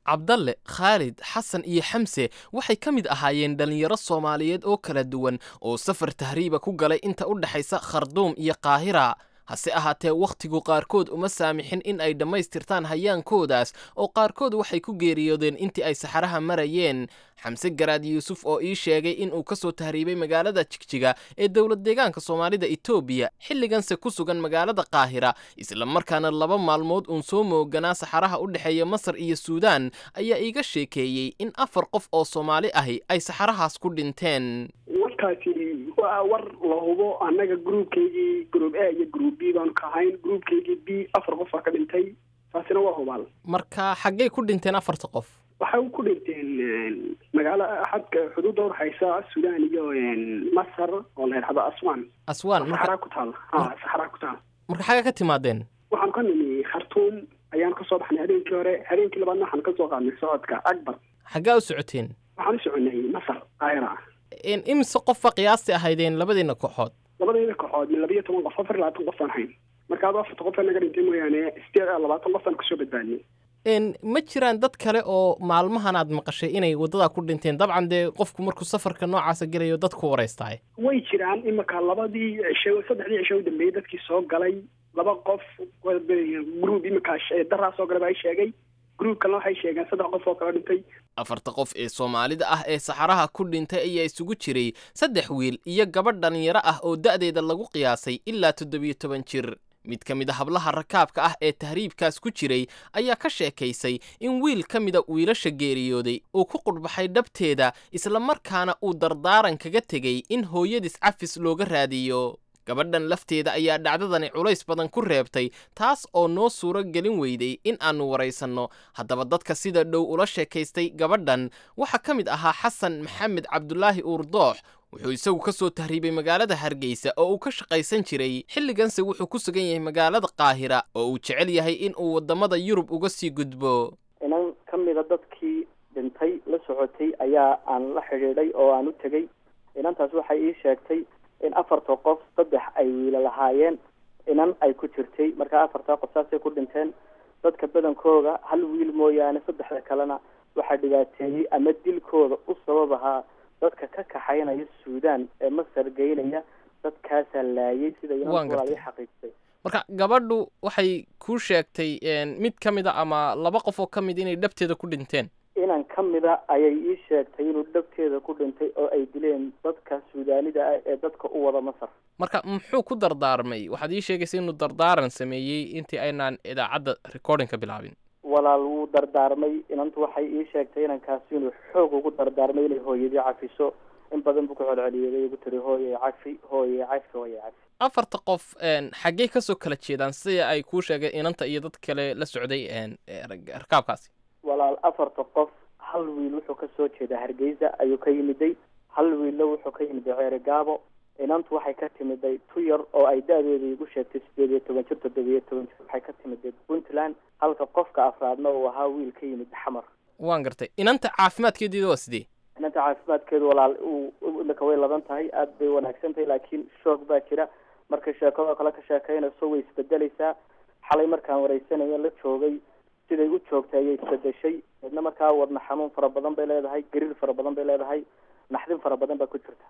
cabdalle khaalid xasan iyo xamse waxay ka mid ahaayeen dhallinyaro soomaaliyeed oo kala duwan oo safar tahriiba ku galay inta u dhexaysa kharduum iyo qaahira hase ahaatee wakhtigu qaarkood uma saamixin in ay dhammaystirtaan hayaankoodaas oo qaarkood waxay ku geeriyoodeen intii ay saxaraha marayeen xamse garaad yuusuf oo ii sheegay inuu ka soo tahriibay magaalada jigjiga ee dowlad deegaanka soomaalida etoobiya xilliganse ku sugan magaalada qaahira islamarkaana laba maalmood uun soo mooganaa saxaraha u dhexeeya masar iyo suudaan ayaa iiga sheekeeyey in afar qof oo soomaali ahi ay saxarahaas ku dhinteen warkaasi waa war la hubo annaga groupkaygii group a iyo group b baanu ka ahayn groupkaygii b afar qof aa ka dhintay taasina waa hubaal marka xaggay ku dhinteen afarta qof waxay ku dhinteen magaalo xadka xuduudda udhexaysa suudaan iyo masar oo la yidhahdo aswan aswaan saxaraa ku taal ha saxaraa ku taal marka xagga ka timaadeen waxaan ka nimi khartuum ayaan kasoo baxnay habeenkii hore habeenkii labaadna waxaan kasoo qaadnay socodka akbar xaggaa u socoteen waxaan u soconay masar qaahira imise qofba qiyaasti ahaydeen labadiina kooxood labadayda kooxood min labiyo toban qof afar iyo labaatan qof aan hayn marka adu afarta qof naga dhintay mooyaane sideed iyo labaatan qof aan kasoo badbaadiyey ma jiraan dad kale oo maalmahan aad maqashay inay waddadaa ku dhinteen dabcan dee qofku markuu safarka noocaasa gelayo dadku waraystaay way jiraan imika labadii cisho saddexdii cisho u dambeeyey dadkii soo galay laba qof group imika daraa soo galay baa i sheegay gruub kalena waxay sheegeen saddex qof oo kala dhintay afarta qof ee soomaalida ah ee saxaraha ku dhintay ayaa isugu jiray saddex wiil iyo gabadh dhallinyaro ah oo da'deeda lagu qiyaasay ilaa toddobiyo toban jir mid ka mid a hablaha rakaabka ah ee tahriibkaas ku jiray ayaa ka sheekaysay in wiil ka mida wiilasha geeriyooday uu ku qudhbaxay dhabteeda islamarkaana uu dardaaran kaga tegey in hooyadis cafis looga raadiyo gabadhan lafteeda ayaa dhacdadani culays badan ku reebtay taas oo noo suuro gelin weyday in aannu waraysanno haddaba dadka sida dhow ula sheekaystay gabadhan waxaa ka mid ahaa xasan maxamed cabdulaahi uurdoox wuxuu isagu ka soo tahriibay magaalada hargeysa oo uu ka shaqaysan jiray xilliganse wuxuu ku sugan yahay magaalada qaahira oo uu jecel yahay in uu waddamada yurub uga sii gudbo inan ka mida dadkii dhintay la socotay ayaa aan la xidhiidhay oo aan u tegey inantaas waxay ii sheegtay in afarta qof saddex ay wiila lahaayeen inan ay ku jirtay markaa afartaa qof saasay ku dhinteen dadka badankooda hal wiil mooyaane saddexda kalena waxaa dhibaateeyey ama dilkooda u sabab ahaa dadka ka kaxaynaya suudaan ee masar geynaya dadkaasaa laayay sida inanwalaali xaqiijtay marka gabadhu waxay kuu sheegtay mid ka mid a ama laba qof oo ka mid inay dhabteeda ku dhinteen inan ka mida ayay ii sheegtay inuu dhabteeda ku dhintay oo ay dileen dadka suudaanida ah ee dadka u wada masar marka muxuu ku dardaarmay waxaad ii sheegaysa inuu dardaaran sameeyey intii aynaan idaacadda recordingka bilaabin walaal wuu dardaarmay inantu waxay ii sheegtay inankaasi inuu xoog ugu dardaarmay inay hooyadii cafiso in badan buu ku celceliyay ugu tiri hooyay cafi hooyay cafi hooyay cafi afarta qof xaggey kasoo kala jeedaan sida ay kuu sheegeen inanta iyo dad kale la socday rakaabkaasi walaal afarta qof hal wiil wuxuu ka soo jeedaa hargeysa ayuu ka yimiday hal wiilla wuxuu ka yimiday ceere gaabo inantu waxay ka timiday tu yar oo ay da-deeda igu sheegtay sideed iyo toban jir toddobiyo toban jir waxay ka timiday puntland halka qofka afraadna uu ahaa wiil ka yimid xamar waan gartay inanta caafimaadkeediida waa sidee inanta caafimaadkeedu walaal imika way laban tahay aada bay wanaagsan tahay laakiin shoog baa jira markay sheekadoo kale ka sheekaynayso way isbedelaysaa xalay markaan wareysanayo la joogay siday u joogtay ayay isbedeshay midna markaa wadna xanuun fara badan bay leedahay gariir fara badan bay leedahay naxdin fara badan baa ku jirta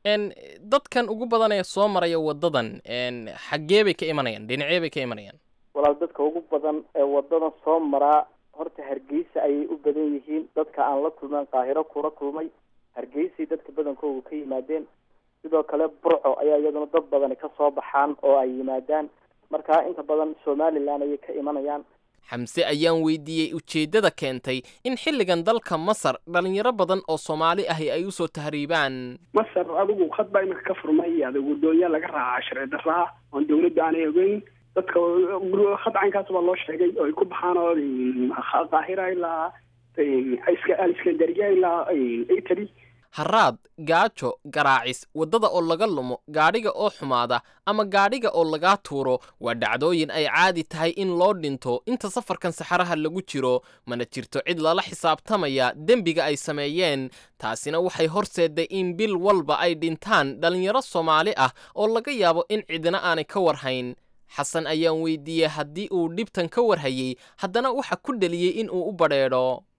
dadkan ugu badan ee soo maraya waddadan xaggee bay ka imanayaan dhinacee bay ka imanayaan walaal dadka ugu badan ee wadadan soo maraa horta hargeysa ayay u badan yihiin dadka aan la kulmeen qaahiro kula kulmay hargeysay dadka badankoodu ka yimaadeen sidoo kale burco ayaa iyaduna dad badani ka soo baxaan oo ay yimaadaan markaa inta badan somalilan ayay ka imanayaan xamse ayaan weydiiyey ujeeddada keentay in xilligan dalka masar dhallinyaro badan oo soomaali ahi ay usoo tahriibaan masar adigu khad baa iminka ka furmay adigu doonyaa laga raacaa sharci daraa oon dawladda aanay ogeyn dadka khad caynkaas baa loo sheegay oo ay ku baxaan oo qaahira ilaa aliskandariya ilaa italy haraad gaajo garaacis waddada oo laga lumo gaadhiga oo xumaada ama gaadhiga oo lagaa tuuro waa dhacdooyin ay caadi tahay in loo dhinto inta safarkan saxaraha lagu jiro mana jirto cid lala xisaabtamaya dembiga ay sameeyeen taasina waxay horseedday in bil walba ay dhintaan dhallinyaro soomaali ah oo laga yaabo in cidina aanay ka warhayn xasan ayaan weydiiyey haddii uu dhibtan ka warhayey haddana waxa ku dheliyey in uu u badheedho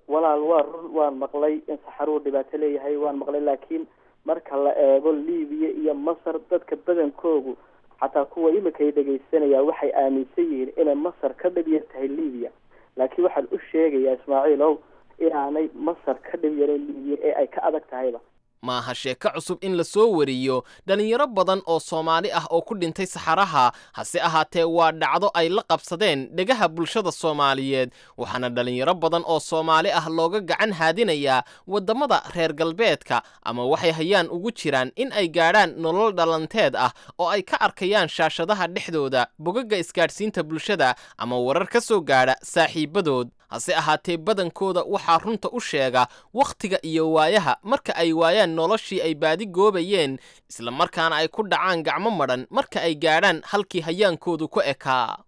walaal waa run waan maqlay in saxaruhu dhibaato leeyahay waan maqlay laakiin marka la eego libiya iyo masar dadka badankoogu xataa kuwa imika ay dhegaysanaya waxay aaminsan yihiin inay masar ka dhib yar tahay libiya laakiin waxaan u sheegayaa ismaaciil ow inaanay masar ka dhib yarin libiya ee ay ka adag tahayba maaha sheeko cusub in la soo wariyo dhalinyaro badan oo soomaali ah oo ku dhintay saxaraha hase ahaatee waa dhacdo ay la qabsadeen dhegaha bulshada soomaaliyeed waxaana dhalinyaro badan oo soomaali ah looga gacan haadinayaa waddamada reer galbeedka ama waxay hayaan ugu jiraan in ay gaadhaan nolol dhalanteed ah oo ay ka arkayaan shaashadaha dhexdooda bogagga isgaadhsiinta bulshada ama warar ka soo gaadha saaxiibadood hase ahaatee badankooda waxaa runta u sheega wakhtiga iyo waayaha marka ay waayaan noloshii ay baadi goobayeen isla markaana ay ku dhacaan gacmo madhan marka ay gaadhaan halkii hayaankoodu ku ekaa